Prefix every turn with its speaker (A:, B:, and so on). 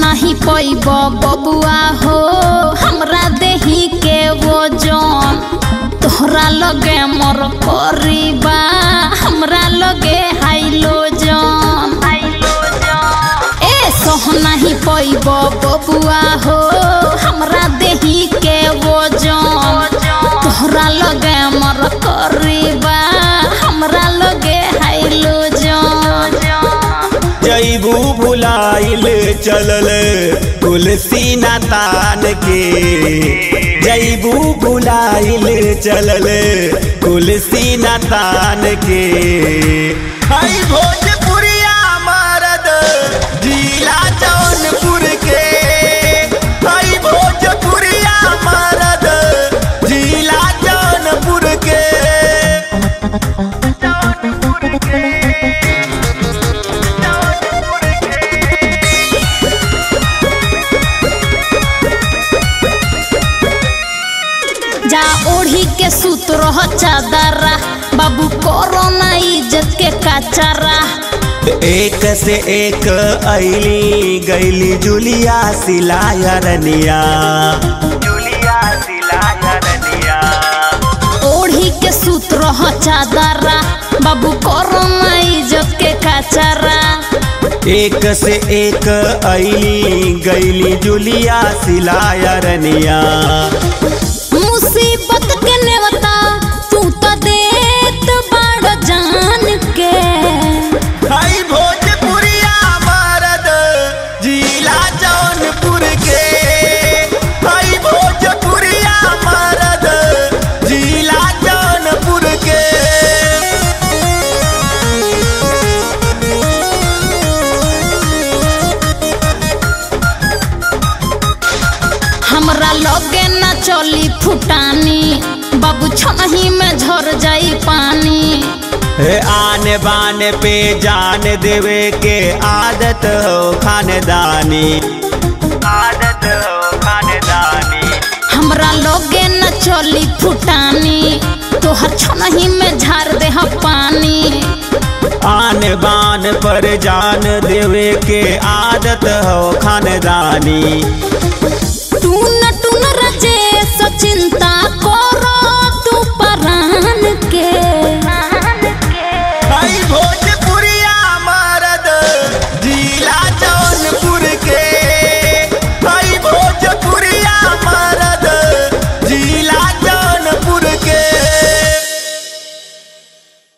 A: नहीं पैब बबुआ हो हमरा देही के वो जौन तोहरा लगे मोर करीबा हमरा लगे हाइलो जौन ए सोह नहीं पैब बबुआ हो हमरा देही के वो जौन तोहरा लगे मोर करीबा हमरा लगे हाइलो जौन
B: जैबू भुलाइल चलल तुलसी ना तान के जैबू भुलाइल चलल तुलसी ना तान के हई भोजपुरिया मरद जिला जौनपुर के हई भोजपुरिया मरद जिला जौनपुर के
A: जा ओढ़ी के सूत रह चादरा बाबू करो ना इज्जत के काचारा
B: एक से एक ऐली गैली जुलिया सिलाया रनिया जुलिया सिलाया रनिया
A: ओढ़ी के सूत रह चादरा बाबू करो ना इज्जत के काचारा
B: एक से एक ऐली गैली जुलिया सिलाया रनिया
A: मुसीबत के नेवता तू तो देत बाड़ जान के
B: हई भोजपुरिया मरद जिला जौनपुर के हई भोजपुरिया मरद जिला जौनपुर के
A: हमरा लगे ना चली फुटानी बाबू छनही में झर जाई पानी
B: हे आने बाने पे जान देवे के आदत हो खानदानी आदत हो खानदानी
A: हमरा लगे न चली फुटानी तोहर छनही में झार दे पानी
B: आन बान पर जान देवे के आदत हो खानदानी
A: टून टून रचे सचिंता करो तू परान के